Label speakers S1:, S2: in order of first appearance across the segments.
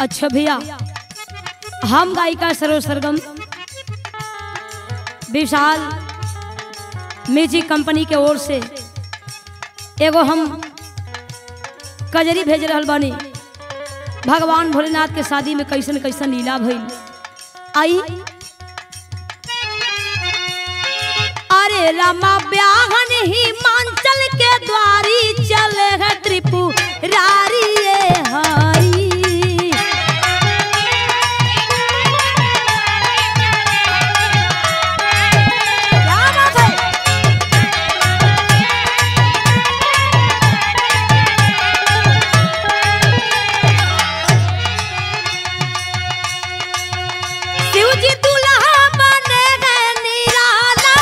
S1: अच्छा भैया हम गायिका सरो सरगम विशाल म्यूजिक कंपनी के ओर से एगो हम कजरी भेज रहल बानी भगवान भोलेनाथ के शादी में कैसन कैसन लीला भइल आई अरे रमा ब्याहन हिमांचल के द्वारी चले है त्रिपुरारी ये हरी क्या बात है शिव जी दुल्हा बने हैं निराला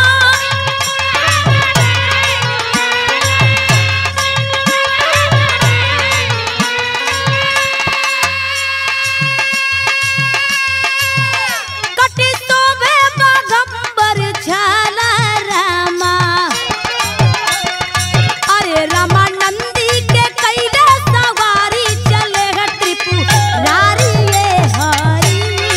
S1: कटी शोभे बागंबर छाला रामा अरे रामा नंदी के कैला सवारी चले है त्रिपुरारी ये हरी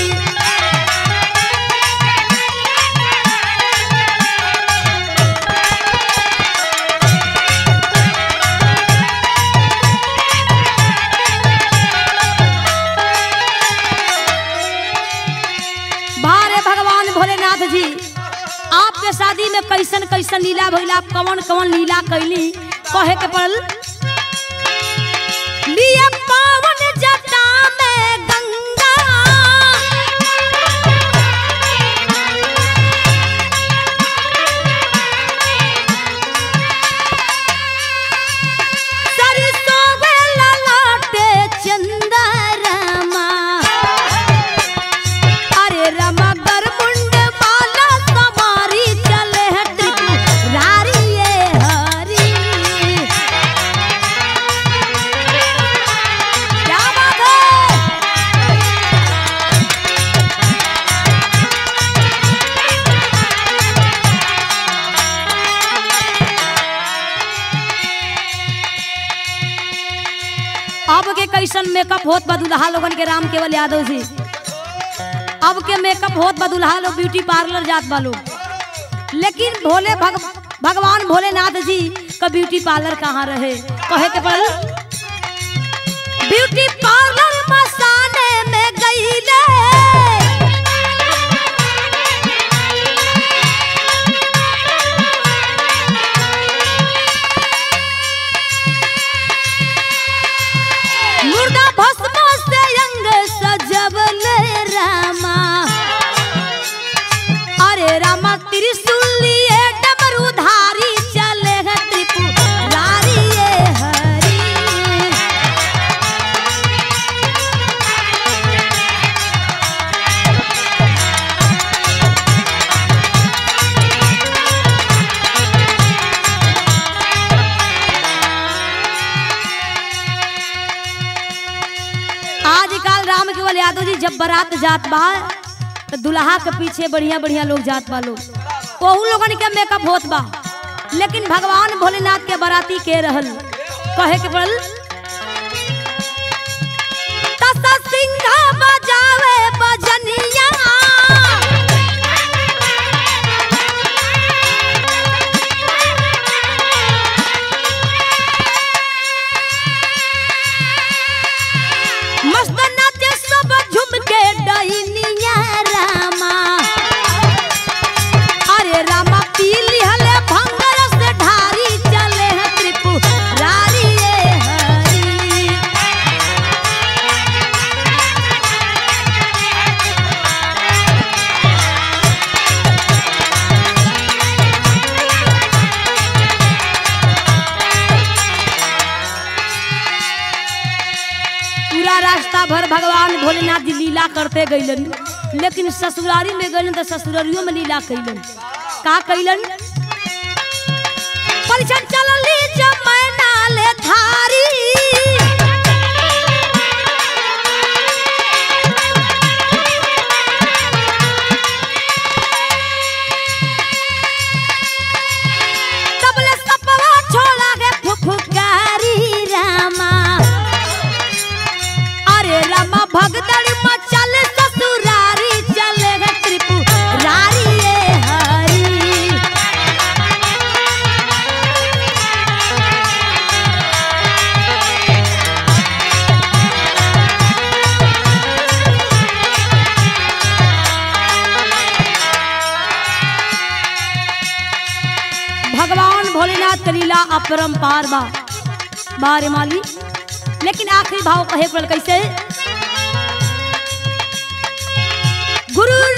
S1: भारे भगवान भोलेनाथ जी आपके शादी में कैसन कैसन लीला भइला कवन कवन लीला कैली कहे के पड़ल लिए पावन जटा में गंगा सरसों में ललाटे चंदरमा अरे रमा गरमुंड माला समारी चले है त्रिपुरारी ये हरी क्या बात है अब के कैसन मेकअप होत बा दुल्हा लोगन के राम केवल यादव जी अब के मेकअप होत बा दुल्हा लोग ब्यूटी पार्लर जात बा लोग लेकिन भोले भग, भगवान भोलेनाथ जी का ब्यूटी पार्लर कहाँ रहे कहे के पड़ल ब्यूटी पार्लर मसाने में गईले मुर्दा भस्म से अंग सजवले रामा अरे रामा त्रिशूल लिए डमरूधारी चले है त्रिपुरारी ये हरी आजकल राम केवल यादव जी जब बारात जात बा तो दुल्हा के पीछे बढ़िया बढ़िया लोग जात बा लोग ओहू लोगन के मेकअप होत बा लेकिन भगवान भोलेनाथ के बाराती के रहल कहे के पड़ल तसा सिंघा बजावे बजनिया मस्त नाचे सब झुम के डहिनिया रामा अरे रामा पीली हले भंगर से ढारी चले हैं त्रिपुरारी ये हरी पूरा रास्ता भर भगवान भोलेनाथ जी लीला करते गईलन लेकिन ससुरारी में गईलन तो ससुरारियों में लीला कैलन का कैलन परिछन चलली जमैना ले थारी तबले सपवा छोड़ा गे फुफुकारी रामा अरे रामा भगवान भोलेनाथ के लीला अपरंपार बा बारे माली लेकिन आखिरी भाव कहे पड़ल कैसे गुरु